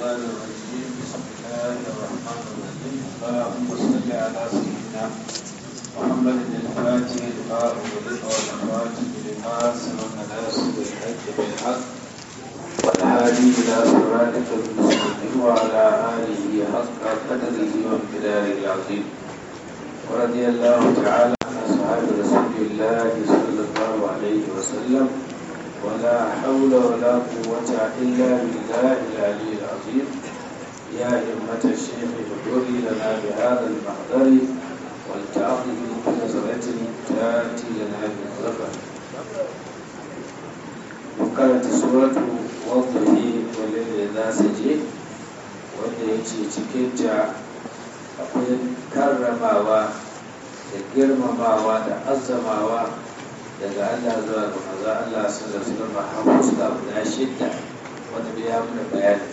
الشيطان الرجيم بسم الله الرحمن الرحيم اللهم صل على سيدنا محمد الفاتح لما أغلق والخاتم لما سبق ناصر الحج بالحق والهادي إلى صراطك المستقيم وعلى آله حق قدره وامتداره العظيم ورضي الله تعالى عن أصحاب رسول الله صلى الله عليه وسلم ولا حول ولا قوة إلا بالله العلي العظيم يا همة الشيخ اغفري لنا بهذا المحضر والتعظم بنظرة تأتي لنا بالظفر وقالت سورة وضعه والليل إذا سجي wanda ya ce cikinta akwai karramawa da girmamawa da azzamawa daga Allah zuwa ga maza Allah su da su zama hafuska guda shidda wanda bai ya muna bayani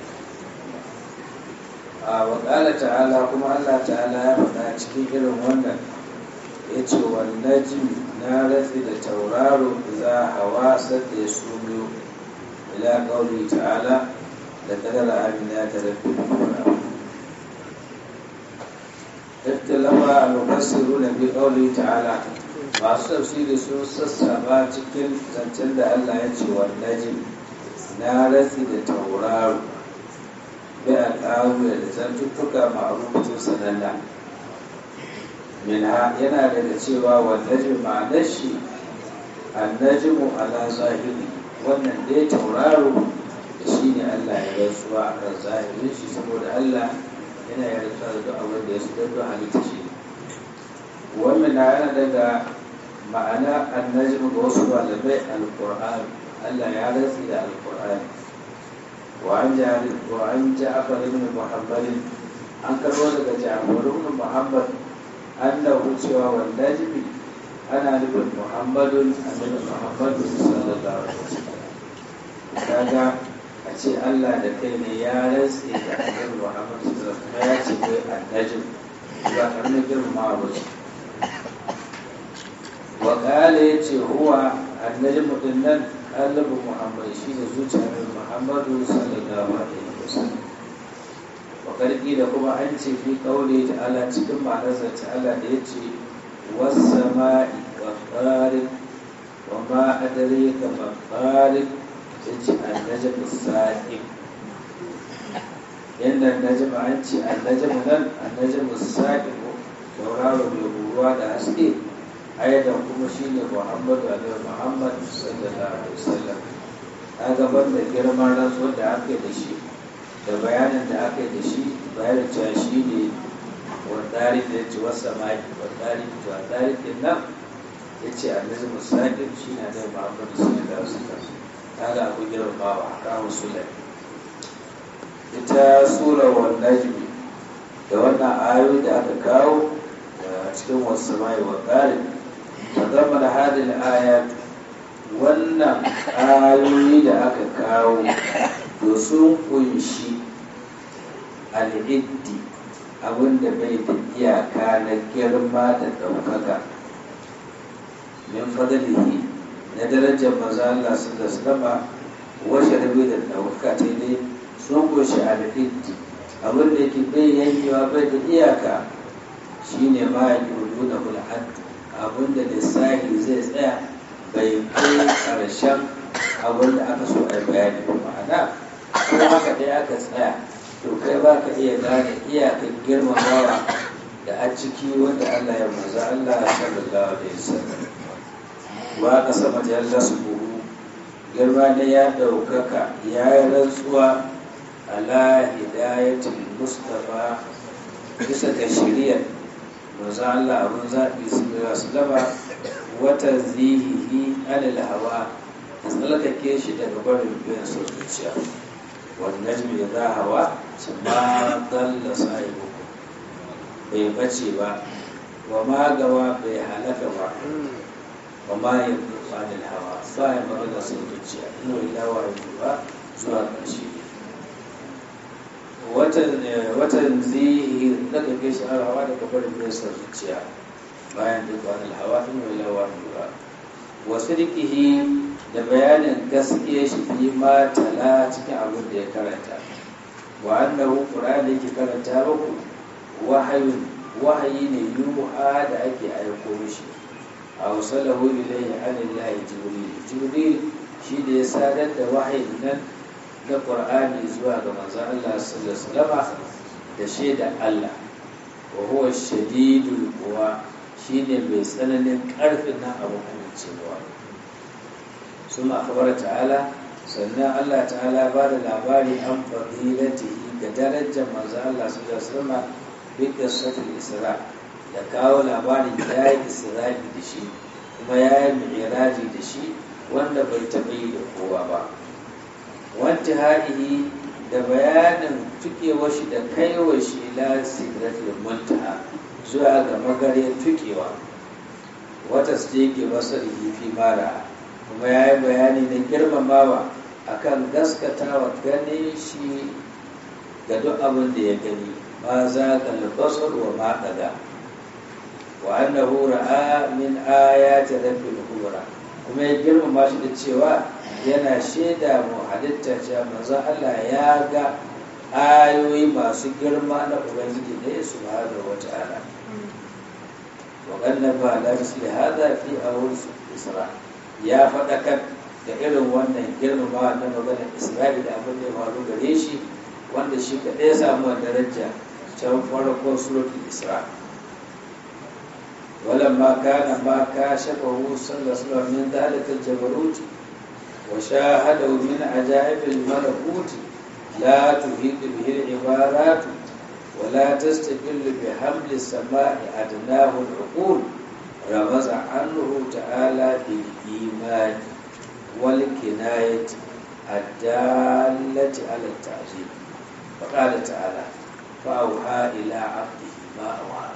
a waƙala ta'ala kuma Allah ta'ala ya faɗa cikin irin wannan ya ce wannan jimi na ratsi da tauraro za hawa sadda ya sumiyo ila ƙauri ta'ala da kadara amina ta rabbi da اختلف المفسرون بقوله تعالى masu tafsiri sun sassaba cikin zancen da Allah ya ce wa najim na ratsi da tauraro bai a ƙaru da zantuttuka ma'arufin sananna minha yana daga cewa wa najim ma'anar shi annajimu ala zahiri wannan dai tauraro da shi ne Allah ya rantsuwa a kan zahirin shi saboda Allah yana ya rantsuwa da abin da ya su don halitta shi wannan yana daga ma'ana annajim ga wasu malamai alkur'an Allah ya rantsi da alkur'an wa an jari wa an ja'far ibn muhammad an karbo daga ja'far ibn muhammad annahu cewa wal najmi ana nufin muhammadun annabi muhammadu sallallahu alaihi wasallam kaga a ce Allah da kai ne ya rantsi da annabi muhammadu sallallahu alaihi wasallam ya ce kai annajim ba karamin girmamawa ba ce wakala ya ce huwa annabi mutum nan ɗalibu muhammad shi ne zuciyar muhammadu sallallahu alaihi wasallam wakarki da kuma an ce fi kaule ta ala cikin ma'anarsa ta ala da ya ce wasama'i wa ƙarin wa ma adare ka ma ƙarin ya ce annajabu sa'ib yadda annajabu an ce annajabu nan annajabu sa'ib sauraro mai ruwa da haske ayadan kuma shi ne muhammadu alaihi muhammad sallallahu alaihi wasallam a gaban da girman rantsuwar da aka yi da shi da bayanin da aka yi da shi bayanin cewa shi ne wadari da ya ce wasa maki wadari to wadari din nan ya ce annabi musaƙin shi ne da muhammadu sallallahu alaihi wasallam ta ga abu girmamawa a kawo sulai ita sura wa najmi da wannan ayoyi da aka kawo a cikin wasu mai wa ƙarin تضمن هذه الآيات wannan ayoyi da aka kawo to sun kunshi al'iddi abinda bai da iyaka na girma da ɗaukaka min fadlihi na darajar maza Allah su da sama washe rabe da ɗaukaka ta dai sun kunshi al'iddi abinda yake bai yankewa bai da iyaka shine ma ya yi da hul'addu abinda lissahi zai tsaya bai kai ƙarshen abin da aka so a yi bayani ba ma'ana ko haka dai aka tsaya to kai ba ka iya gane iyakar girmamawa da a ciki wanda Allah ya maza Allah sallallahu alaihi wasallam ba ka sama da Allah su buhu girma ne ya ɗaukaka ya yi rantsuwa ala hidayatul mustafa bisa ga shiriyar manzo Allah abun zaɓi su da su laba wata zihihi alal hawa da tsallakake shi daga barin biyan sau zuciya wannan mai za hawa su ma dalla sahibu bai bace ba wa ma gawa bai halaka ba wa ma ya rufa da hawa ba ya magana sau zuciya ina ila wa ba zuwa ƙarshe watan zihi daga kai shi hawa daga barin nesa zuciya bayan duk wani hawa in wai lawa ba wasu rikihi da bayanin gaskiya shi fi ma tala cikin abin da ya karanta wa annahu qur'ani yake karanta muku wahayun wahayi ne yuha da ake aiko mishi a wasalahu ilayhi anillahi jibril jibril shi da ya sadar da wahayin nan na qur'ani zuwa ga manzon Allah sallallahu alaihi wasallam da shaida Allah wa huwa shadidul quwa shine mai tsananin karfin nan abu amincewa suma akhbara ta'ala sannan Allah ta'ala ba da labari an fadilatihi ga darajar manzo Allah sallallahu alaihi wasallam bi qissatil isra da kawo labarin ya yi isra'i da shi kuma ya yi mi'raji da shi wanda bai taɓa yi da kowa ba wanti ha'ihi da bayanin tukewar shi da kaiwa shi ila sidratul muntaha zuwa ga magariyar tukewa wata steke basarihi fi mara kuma ya yi bayani na girmamawa akan gaskatawa gane shi ga duk abin da ya gani ma za ka albasar wa ma ɗaga wa annahu ra'a min ayati rabbil kubra kuma ya girmama shi da cewa yana shaida mu halitta cewa manzo Allah ya ga ayoyi masu girma na ubangiji ne subhanahu wata'ala wa qannaba la misli hadha fi awwal isra ya faɗakar da irin wannan girmama na maganar isra'i da abin da ya faru gare shi wanda shi kaɗai ya samu daraja can farkon suratul isra ولما كان ما كاشفه صلى الله عليه وسلم من ذلك الجبروت وشاهده من عجائب الملكوت لا تفيد به العبارات ولا تستقل بحمل السماء أدناه العقول رمز عنه تعالى بالإيمان والكناية الدالة على التعظيم فقال تعالى فأوحى إلى عبده ما أوحى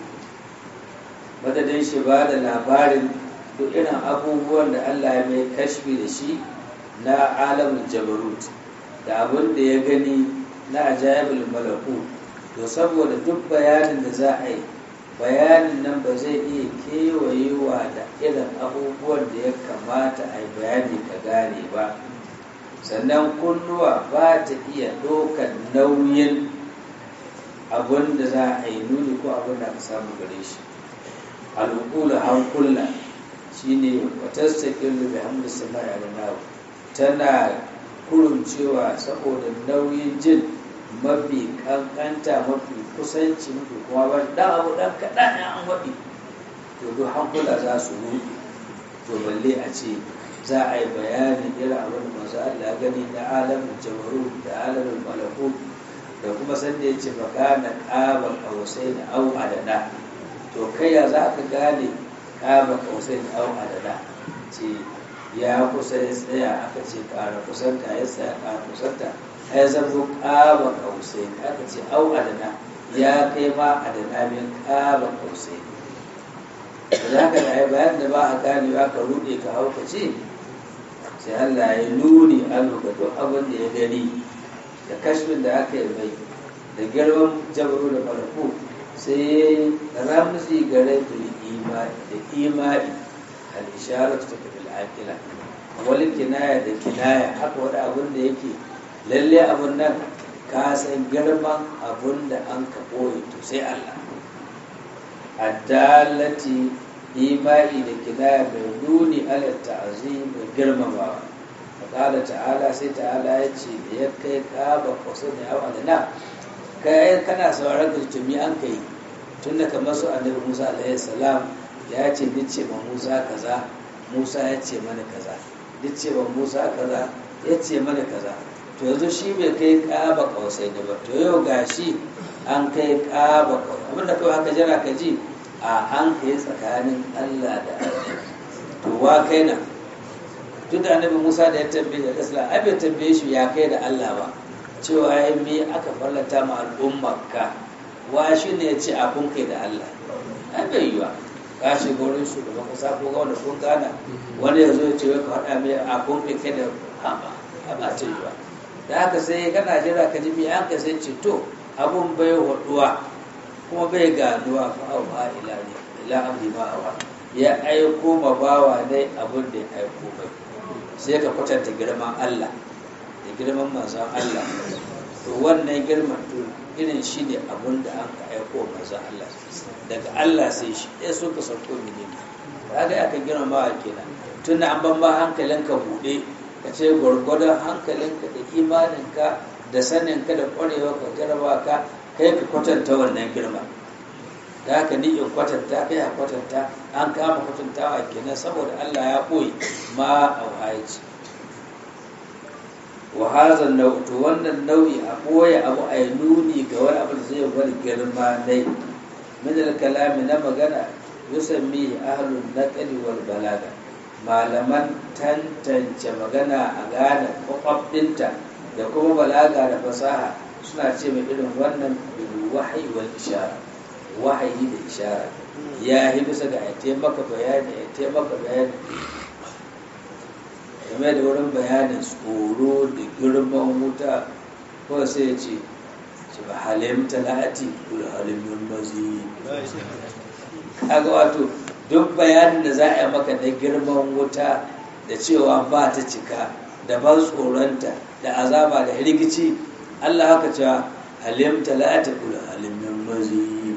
madadin shi ba da labarin duk irin abubuwan da Allah ya mai kashfi da shi na alamun jabarut da abin da ya gani na ajayibul malaku to saboda duk bayanin da za a yi bayanin nan ba zai iya kewayewa da irin abubuwan da ya kamata a yi bayani ka gane ba sannan kunnuwa ba ta iya ɗaukar nauyin abin da za a yi nuni ko abin da aka samu gare shi al'ukula hankula shine watastakin da hamdu sama ya nawa tana kuruncewa saboda nauyin jin mafi kankanta mafi kusanci mafi kuma ba dan abu dan kaɗan ya an waɗi to duk hankula za su rufe to balle a ce za a yi bayanin irin abin da masu Allah gani na alamin jamaru da alamin malaku da kuma sanda ya ce baka na ƙaba ƙausai da au adada to kai ya za ka gane ƙaba ƙausai da au adada ce ya kusa ya tsaya aka ce ƙara kusanta ya tsaya ƙara kusanta ya zama ƙaba ƙausai aka ce au adada ya kai ma adada min ƙaba ƙausai da za ka da bayan da ba a gane ba ka ruɗe ka hau ka ce sai Allah ya nuni an ga duk abin da ya gani da kashfin da aka yi mai da girman jabaru da farko sai ramzi gare da imani da imani al isharatu ta bil aqila wal kinaya da kinaya haka wani abin da yake lalle abun nan ka san girman abun da an ka boye to sai Allah addalati imani da kinaya mai nuni ala ta'zim da girmamawa faƙala ta'ala sai ta'ala ya ce da ya kai ƙaba kwaso da yawa da na kai kana sauraron da tumi an kai tun da kamar su annabi musa alaihi salam ya ce duk ce ma musa kaza musa ya ce mana kaza duk ce ma musa kaza ya ce mana kaza to yanzu shi bai kai ƙaba kwausai da ba to yau gashi an kai ƙaba kwausai abinda kawai haka jira ka ji a an kai tsakanin allah da allah to wa kai na duk da annabi Musa da ya tambaye da Islam ai bai tambaye shi ya kai da Allah ba cewa ai me aka fallata ma al'ummarka wa shi ne ya ce a kun kai da Allah ai bai yi ba ka shi gurin shugaban kasa ko ga wanda kun gana wani ya zo ya ce wai ka faɗa mai a kun kai kai da haba haba ta yi ba da haka sai kana jira ka ji me an ka sai ce to abun bai waduwa kuma bai ganuwa fa au ha ila ne ila amri ma awa ya aiko ma bawa dai abun da ya aiko mai sai ka kwatanta girman Allah da girman manzon Allah to wannan girman to irin shi ne abun da an ka aiko manzo Allah daga Allah sai shi ya so ka sauko mene ne kaga ya ka girma kenan tunda an ban ba hankalinka bude ka ce gwargwadon hankalinka da imaninka da saninka da ƙwarewa ka jaraba ka kai ka kwatanta wannan girma da haka ni in kwatanta kai a kwatanta an kama kwatantawa kenan saboda Allah ya ɓoye ma a wahayi wa hazan nau'u wannan nau'i a ɓoye abu a yi nuni ga wani abu da zai bar girma dai min kalami na magana yusammi ahlun naqli wal balaga malaman tantance magana a gane kwakwabdinta da kuma balaga da fasaha suna ce mai irin wannan bil wahyi wal ishara wahayi da ishara ya yi bisa ga ya taimaka bayani ya taimaka bayani game da wurin bayanin tsoro da girman wuta ko sai ya ce ce ba halimta la'ati kul halimin mazi kaga wato duk bayanin da za a yi maka na girman wuta da cewa ba ta cika da ban tsoronta da azaba da rikici Allah haka cewa halimta la'ati kul halimin mazi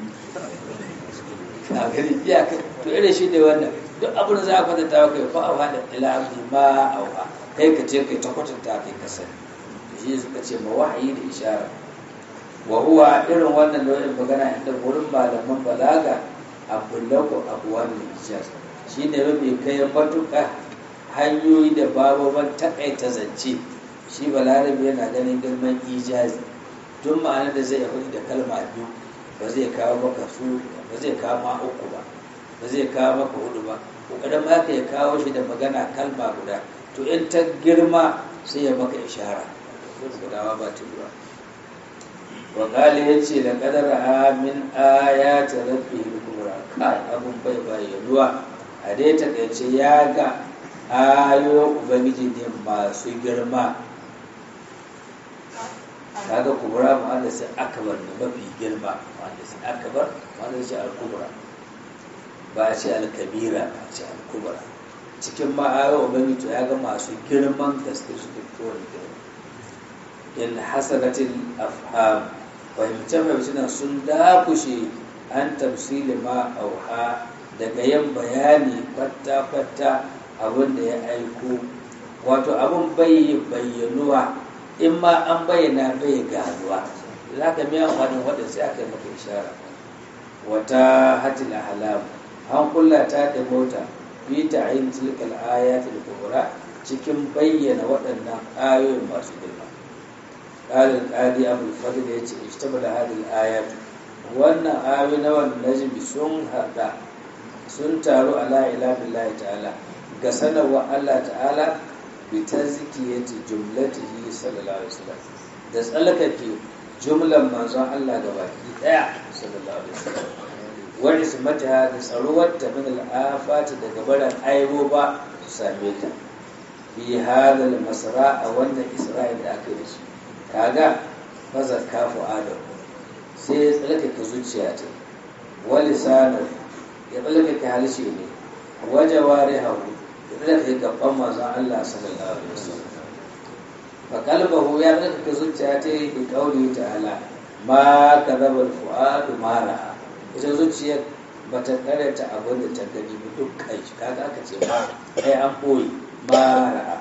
a gani iyaka to irin shi ne wannan duk abin da za a kwatanta wa kai fa'awa da ilahi ma auha kai ka ce kai ta kwatanta kai ka sani shi suka ce ma wahayi da ishara wa huwa irin wannan nau'in magana inda wurin malaman balaga abdullaku abuwan ijaz shi ne mafi kai matuƙa hanyoyi da bababan takaita zance shi balarabe yana ganin girman ijazi tun ma'ana da zai yi da kalma biyu ba zai kawo maka su ba zai kawo ma uku ba ba zai kawo maka hudu ba kokarin ma ka ya kawo shi da magana kalma guda to in ta girma sai ya maka ishara gudawa ba ta ruwa wakali ya ce da kadara amin aya ta rabbi kubra kai abun bai bayyanuwa a dai takaice ya ga ayo ubangiji ne masu girma kaga kubra ma'ana sai akbar ne mafi girma ma'ana sai akbar ma'ana sai al-kubra ba a ce al-kabira ba a ce al-kubra cikin ma'ayo ubangiji ya ga masu girman gaske su duk kowane girma in hasanatil afham fahimce fahimce sun dakushe an tafsili ma auha daga yin bayani kwatta-kwatta abin da ya aiko wato abin bai bayyanuwa in ma an bayyana bai ganuwa za ka miya wani wadda sai aka yi maka ishara wata hatil ahlam an kulla ta da mota bi ta ayin tilkal ayatul kubra cikin bayyana waɗannan ayoyin masu girma قال القاضي أبو الفضل يتي اشتمل هذه الآيات wannan ayoyi na wannan najmi sun haɗa sun taru ala ila billahi ta'ala ga sanarwa Allah ta'ala bi tazkiyati jumlatihi sallallahu alaihi wasallam da tsallakake jumlan manzon Allah ga baki daya sallallahu alaihi wasallam wa ismataha da tsaruwar ta min al-afati daga baran aibo ba su same ta bi hadal masra a wannan isra'il da aka yi da shi kaga fazar kafu adam sai ya tsalkake zuciya ta wali sanar ya tsalkake halishe ne waje ware hau ya tsalkake gaban mazan Allah sallallahu alaihi wasallam fa kalbahu ya tsalkake zuciya ta yi bi kauli ta'ala ma kadaba fuadu ma ra'a ita zuciyar bata karanta abin da ta gani ba duk kai kaga aka ce ma kai an koyi ma ra'a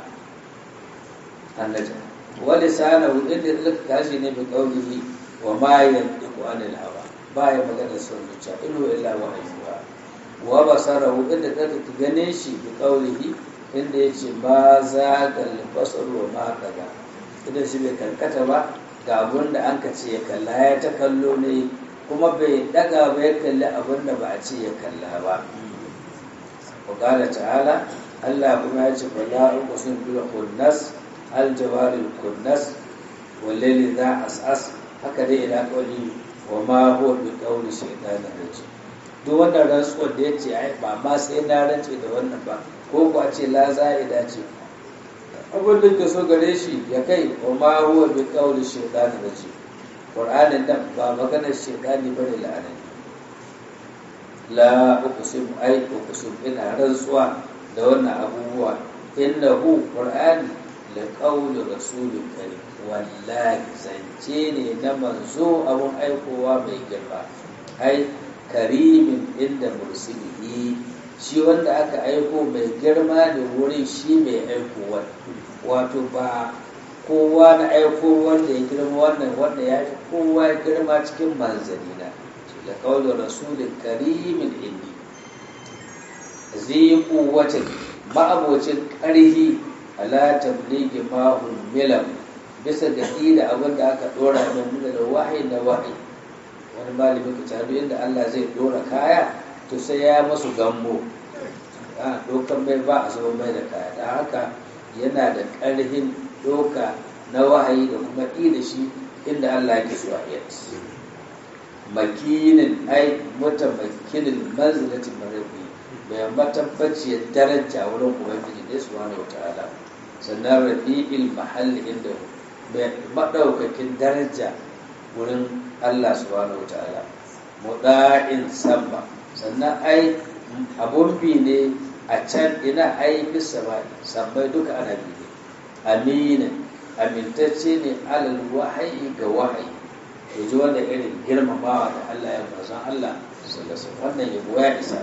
annaja wani sanahu inda ya zaka kashi ne bi kaulihi wa ma yantiqu anil hawa ba ya magana son zuciya ilu illa wahyuha wa basarahu inda zaka gane shi bi kaulihi inda yace ma zagal basar wa ma kaga idan shi bai karkata ba ga abun da an ka ce ya kalla ya ta kallo ne kuma bai daga ba ya kalli abun da ba a ce ya kalla ba wa ta'ala Allah kuma ya ce fala uqsim bil khunnas aljawar kunnas wallaili za as'as haka dai ila kauli wa ma huwa bi qawli shaytan rajim duk wannan rantsuwar da yace ai ba ma sai na rance da wannan ba ko ko a ce la za'ida ce abin da ke so gare shi ya kai wa ma huwa bi qawli shaytan rajim qur'anin nan ba maganar shaytani bane la'anan la uqsim ai uqsim ina rantsuwa da wannan abubuwa innahu qur'ani da ƙaunin rasulun kare wallahi zance ne na manzo abun aikowa mai girma ai karimin inda mursilihi shi wanda aka aiko mai girma ne wurin shi mai aikowa wato ba kowa na aiko wanda ya girma wannan wanda ya fi kowa girma cikin manzanina da kawai rasulun karimin indi zai kuwatin ma'abocin ƙarhi ala tabligi mahun milam bisa ga da abin da aka dora min muna da wahayi na wahayi wani malami ka tabi inda Allah zai dora kaya to sai ya masu gambo a dokan mai ba a zama mai da kaya da haka yana da ƙarhin doka na wahayi da kuma da shi inda Allah yake so a makinin ai mutamakinin manzilatin marabi mai matabbaciyar daraja wurin ubangiji ne subhanahu wataala sannan rafi'il mahalli inda mai madaukakin daraja wurin Allah subhanahu wataala muda'in sama sannan ai abun bi ne a can ina ai bisa ba sabbai duka ana bi ne amina amintacce ne alal wahayi ga wahayi to ji wanda irin girmamawa da Allah ya mazan Allah sallallahu wannan yabo ya isa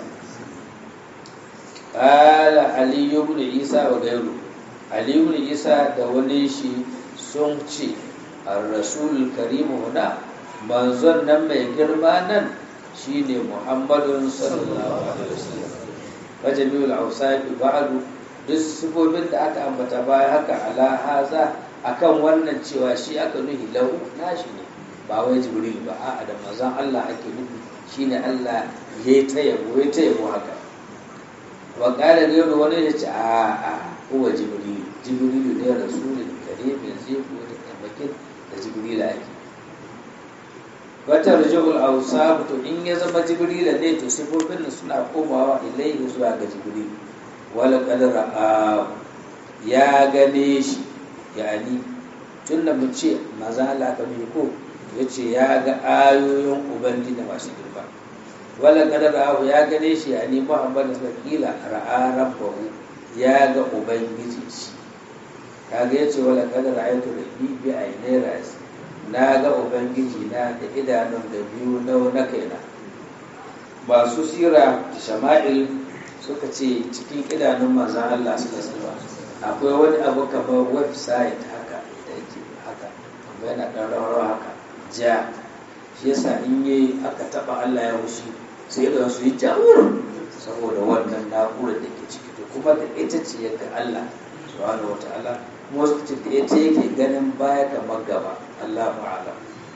qala ali ibn isa wa gairu ali ibn isa da wani shi sun ce ar-rasul karim huna manzon nan mai girma nan shine muhammadun sallallahu alaihi wasallam wajamiul awsafi ba'du duk sifofin da aka ambata baya haka ala haza akan wannan cewa shi aka nuhi lahu nashi ne ba wai jibril ba a'a da manzon Allah ake nufi shine Allah ya ta yabo ya ta yabo haka wa qala ghayru wani ya ce a a huwa jibril jibril ne rasulun karim zai ko da tabbakin da jibril ake wata rajul awsaf to in ya zama jibril ne to sifofin suna komawa ilaihi zuwa ga jibril wala qad ra'a ya gane shi yani tunda mu ce maza Allah ka ko ya ce ya ga ayoyin ubangiji da masu girma wala kada ra'ahu ya gane shi ya nemi muhammad da kila ra'a rabbahu ya ga ubangiji shi kaga ya ce wala kada ra'aytu rabbi bi aynai ras na ga ubangiji na da idanun da biyu na na kaina masu sira shama'il suka ce cikin idanun manzon Allah sallallahu alaihi akwai wani abu kamar website haka da yake haka kuma yana ɗan rawa haka ja shi yasa in yi aka taba Allah ya wushi sai da su yi jawur saboda wannan na'urar da ke ciki to kuma da ita ce yadda Allah subhanahu wataala kuma wasu ce da ita yake ganin baya kamar gaba Allah ma'ala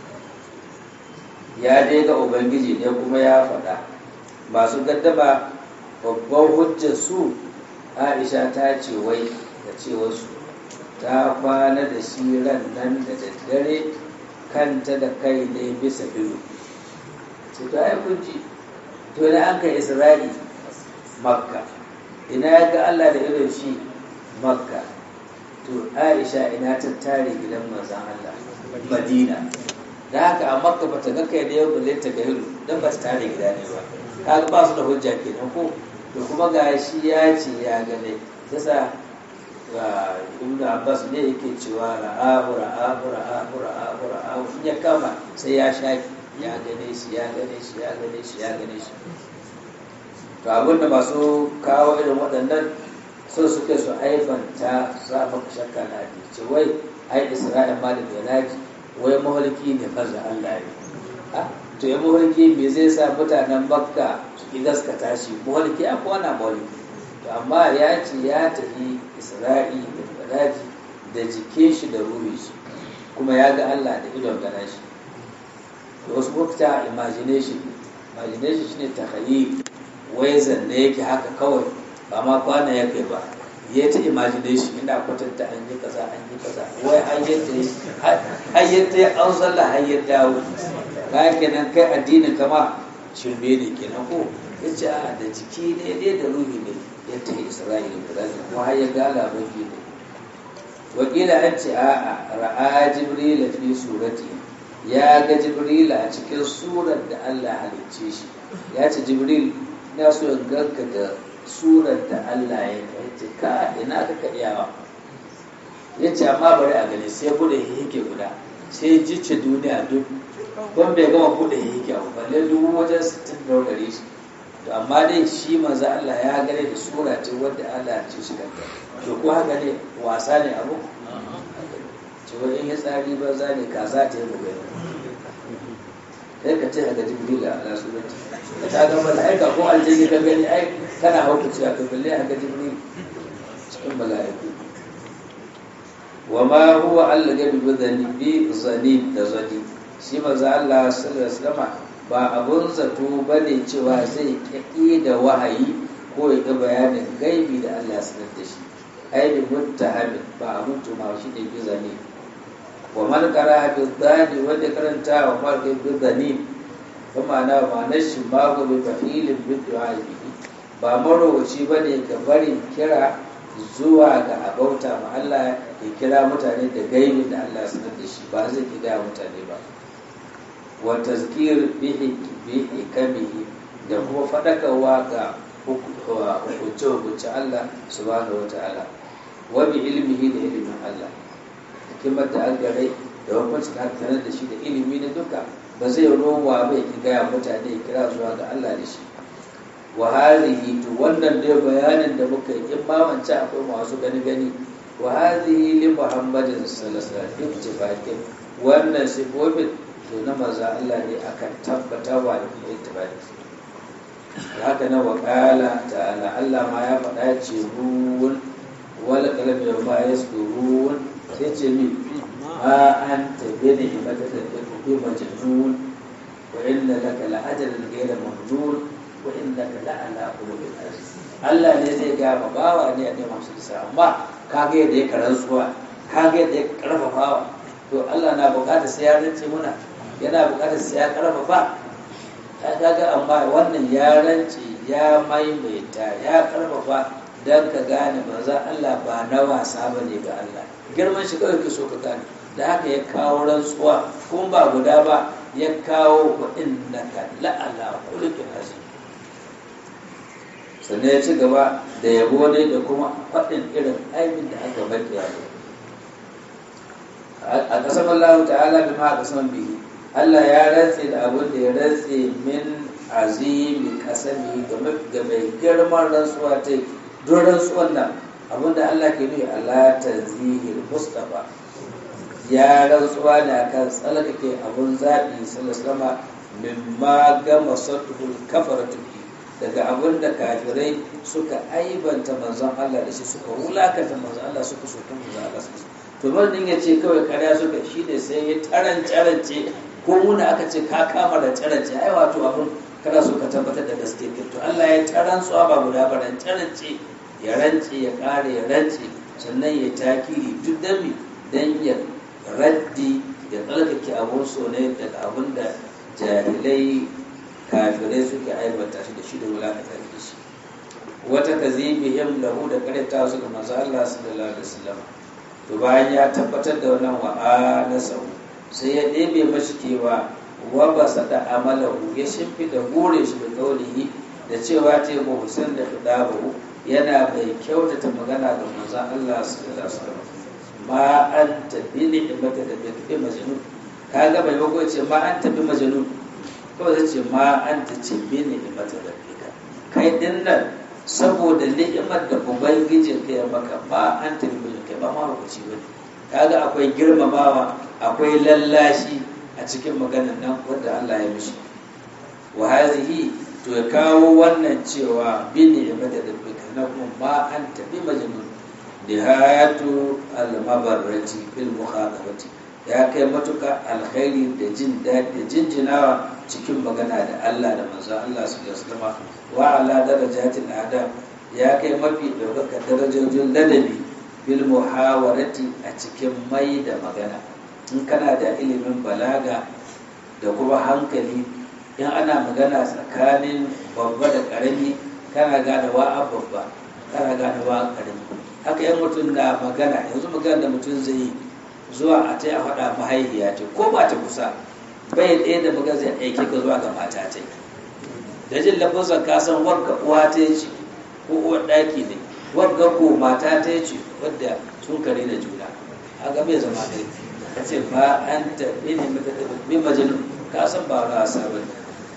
ya dai ga ubangiji ne kuma ya faɗa masu gaddaba babban hujjar su Aisha ta ce wai da ce wasu ta kwana da shi ran nan da daddare kanta da kai ne bisa biyu sai to ai kun ji to na an kai isra'i makka ina ya ga allah da irin shi makka to aisha ina ta tare gidan manzan allah madina da haka a makka ba ta ga kai da yau balle ta ga hiru don ba ta tare gida ne ba kaga ba su da hujja kenan ko to kuma ga shi ya ce ya gane yasa ibn abbas ne yake cewa ra'ahu ra'ahu ra'ahu ra'ahu ra'ahu in ya kama sai ya shaki ya gane shi ya gane shi ya gane shi ya gane shi to abin da masu kawo irin waɗannan sun suke su aibanta sa maka shakka na ce wai ai isra'il ma da belaji wai mahalki ne faza allah ne to ya mahalki me zai sa mutanen makka su ki gaskata shi mahalki a kowane mahalki to amma ya ce ya tafi isra'i da fadaji da jikin shi da ruhi shi kuma ya ga allah da idon gana shi da wasu mafita imagination imagination shine takhayyul wai zanne yake haka kawai ba ma kwana ya kai ba ya ta imagination ina kwatanta an yi kaza an yi kaza wai har yadda ya an sallah har ya dawo kayan kenan kai addinin kama shirme ne kenan ko ya ce a da jiki ne dai da ruhi ne ya ta isra'ila da zai kuma har ya ga labarki ne wakila an ce a ra'a jibril fi surati ya ga jibril a cikin surar da Allah halicce shi ya ce jibril na so in ganka da surar da Allah ya ce ka ina ka ka iyawa ya ce amma bari a gani sai bude hihike guda sai jice duniya duk don bai gama bude hihike ba balle dubu wajen sittin da gare shi to amma dai shi manzo Allah ya gane da sura ce wadda Allah ya ce shi kanta to ko haka ne wasa ne abu ce wani ya tsari ba za ne kaza ta yi bugai sai ka ce a ga jibril a rasulunci ka ta ga mala'ika ko aljini ka gani ai kana hauka cewa ka balle a ga jibril cikin mala'iku wa ma huwa Allah gabi bi zani bi zani da zani shi manzo Allah sallallahu alaihi wasallam ba abun zato bane cewa zai kaki da wahayi ko ya ga bayanin gaibi da Allah ya sanar da shi ai bi muttahamin ba abun tuma shi ne bi zani wa man qara bi zani wanda karanta wa ma bi zani kuma na ma'anar shi ma go bi fa'ilin bi du'a ba marowaci bane ga barin kira zuwa ga abauta ma Allah ya kira mutane da gaibin da Allah sanar da shi ba zai ki gaya mutane ba wa tazkir bihi bihi kamihi da kuma fadakarwa ga hukunce hukunce Allah subhanahu wa ta'ala wa bi ilmihi da ilimin Allah hikimar da an gare da hukunci da aka sanar da shi da ilimi na duka ba zai rowa bai ki gaya mutane ya kira zuwa ga Allah da shi wa hadhihi to wannan dai bayanin da muka yi in ma mance akwai masu gani gani wa hadhihi li muhammadin sallallahu alaihi wasallam ittifaqin wannan sifofin to na maza Allah ne akan tabbata wa da kuma ittifaqi haka na waqala ta'ala Allah ma ya faɗa ce ruwan wal qalam ya ma yaskurun sai ce mi ma anta bi ni'matin da bi majnun wa inna laka la'ajalan ghayra mamnun wa innaka la'ala khuluqin azim Allah ne zai ga ba bawa ne a ne masu isa amma kage yadda ya karantsuwa kage yadda ya karfafawa to Allah na bukatar sai ya rance muna yana bukatar sai ya karfafa ta kaga amma wannan ya rance ya maimaita ya karfafa dan ka gane manzon Allah ba na wasa bane ga Allah girman shi kawai ka so ka gane da haka ya kawo rantsuwa kuma ba guda ba ya kawo wa innaka la'ala khuluqin azim sannan ya ci gaba da yabo ne da kuma faɗin irin aimin da aka baki yabo a ƙasar Allah ta'ala bi ma ƙasar bihi Allah ya rantse da abin da ya rantse min azimi kasami ga mai girman rantsuwa ta don rantsuwan nan abin da Allah ke nufi Allah tanzihil Mustafa ya rantsuwa ne akan tsalkake abun zaɓi sallallahu min ma gama sattul kafaratu daga abin da kafirai suka aibanta manzon Allah da shi suka wulakanta manzon Allah suka soki manzon Allah su to din ya ce kawai karya suka shi ne sai ya tarance rance ko muna aka ce ka kama da tarance ai wato abin kana so ka tabbatar da gaske to Allah ya tarantsuwa ba guda ba rance rance ya rance ya kare ya rance sannan ya takiri duk dami dan ya raddi ya tsalkake abun so ne daga abin da jahilai kafirai suke aibata shi da shi da wulakatar da shi wata kazibihim lahu da karanta su ga manzo Allah sallallahu alaihi wasallam to bayan ya tabbatar da wannan wa sau sai ya ɗebe mashi kewa wa basa da amalahu ya shimfi da gore shi da kaulihi da cewa ta yi muhsin da fidabahu yana mai kyautata magana ga manzo Allah sallallahu alaihi wasallam ma an tabi ni'imata da bi majnun kaga bai bago ce ma an tabi majnun kawai zai ce ma an ta ce bi ni'imata da bika kai din nan saboda ni'imar da ubangijin ka ya maka ba an tabi majnun kai ba ma hukunci ba ne kaga akwai girmamawa akwai lallashi a cikin maganar nan wanda Allah ya mishi wa hazihi to ya kawo wannan cewa bi ni'imata da bika na kuma ma an tabi majnun nihayatu al-mabarrati bil mukhadabati ya kai matuka alkhairi da jin daɗi da jinjinawa cikin magana da Allah da manzon Allah su da sulama wa ala darajatil adam ya kai mafi ɗaukaka darajojin ladabi bil muhawarati a cikin mai da magana in kana da ilimin balaga da kuma hankali in ana magana tsakanin babba da ƙarami kana gane wa babba kana gane wa ƙarami haka yan mutum na magana yanzu magana da mutum zai yi zuwa a ta a faɗa mahaifiya ce ko ba ta kusa bai ɗaya da magana zai aiki ka zuwa ga mata ta da jin lafazan ka san wagga uwa ta ce ko uwar ɗaki ne wagga ko mata ta ce wadda sun kare da juna a ga bai zama dai ka ce ba an taɓi ne mata da bi majnun ka san ba na wasa ba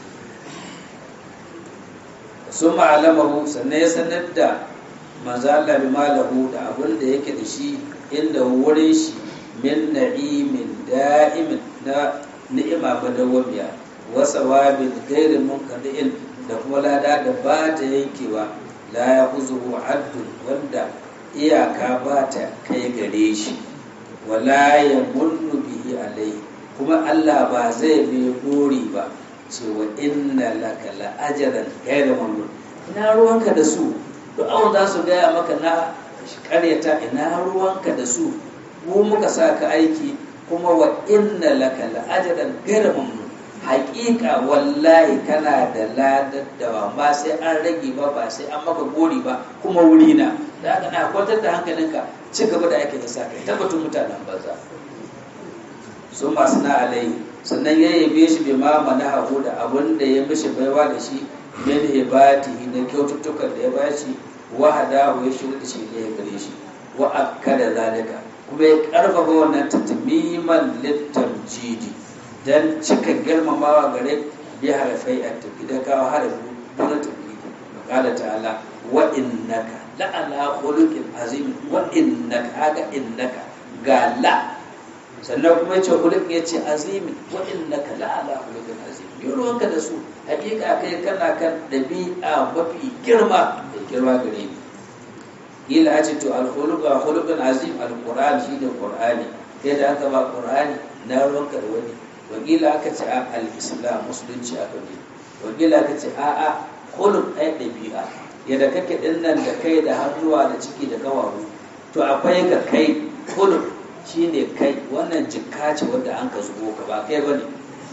sun ma'alamahu sannan ya sanar da manzo Allah bi malahu da abin da yake da shi inda wurin shi min na'imin da'imin na ni'ima madawwamiya wa sawabin gairin munqadi'in da kuma lada da ba ta yankewa la ya kuzuhu addun wanda iyaka ba ta kai gare shi wala ya munnu bihi alai kuma Allah ba zai bi buri ba cewa inna laka la ajran ghayra mamnun ina ruwanka da su duk awon za su gaya maka na karyata ina ruwanka da su mu muka sa ka aiki kuma wa inna laka la ajran ghayra mamnun haƙiƙa wallahi kana da ladaddawa ba sai an rage ba ba sai an maka gori ba kuma wuri na da aka na kwantar da hankalinka ci gaba da ake da sa kai tabbatun mutanen banza su masu na alai sannan ya yabe shi bai ma mana hagu da abin da ya mishi baiwa da shi min hibatihi na kyaututtukan da ya bashi wa hadahu ya shirya da shi ne ya gare shi wa akkada zalika kuma ya karfafa wannan tatmiman littamjidi dan cika girmamawa gare bi harafai a tafi da kawo harafi na tafi kala ta'ala wa innaka la ala khuluqin azim wa innaka aga innaka ga la sannan kuma yace khuluq yace azim wa innaka la ala khuluqin azim ruwanka da su hakika kai kana kan dabi'a mafi girma da girma gare ni ila ace to al khuluq khuluqin azim al qur'an shi da qur'ani kai da aka ba qur'ani na ruwanka da wani wakila aka ce a al-islam musulunci aka ne wakila aka ce a a kulun ɗaya ɗabi'a yadda kake ɗin nan da kai da hannuwa da ciki da kawawu to akwai ka kai kulun shine kai wannan jikka ce wanda an ka zubo ka ba kai bane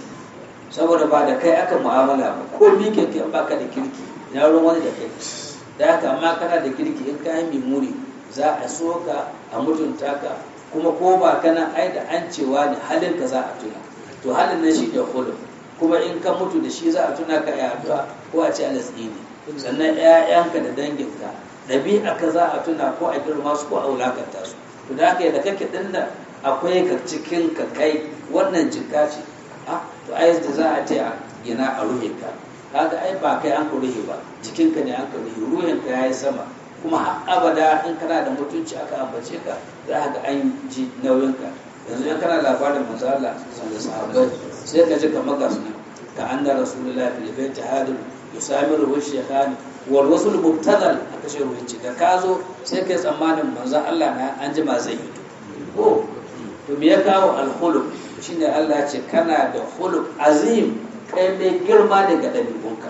saboda ba da kai aka mu'amala ba ko mi ke kai baka da kirki ya ruwan wani da kai da haka amma kana da kirki in ka yi mimuri za a so ka a mutunta ka kuma ko ba kana ai da an cewa ne halin ka za a tuna to halin nan shi da khulq kuma in ka mutu da shi za a tuna ka ya addu'a ko a ce alasini sannan ƴaƴanka da danginka ɗabi'a ka za a tuna ko a girma su ko a wulakanta su to da haka da kake dinna akwai ka cikin ka kai wannan jikka ce ah to ai da za a ce a gina a ruhe ka kaga ai ba kai an ka ruhe ba jikinka ne an ka ruhe ruhin ka yayi sama kuma har abada in kana da mutunci aka ambace ka za ka ga an ji nauyinka yanzu in kana labarin manzo Allah da sahabbai sai ka ji kamar ga sunan ka anna rasulullahi fil baiti hadin yusamiru wa shaykhani wal wasul mubtadal aka ce ruwanci da ka zo sai kai tsammanin manzo Allah na an jima zai yi ko to me ya kawo al khuluq shine Allah ce kana da khuluq azim kai mai girma daga dabi'unka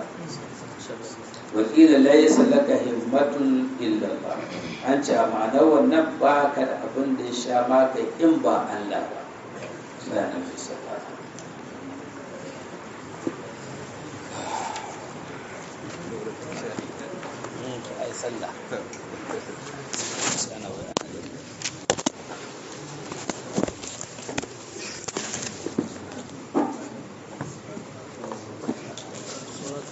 wakila laysa laka himmatun illa Allah an ce a ma'anar wannan ba ka da abin da ya sha maka in ba Allah ba sai na fi sallata ai sallah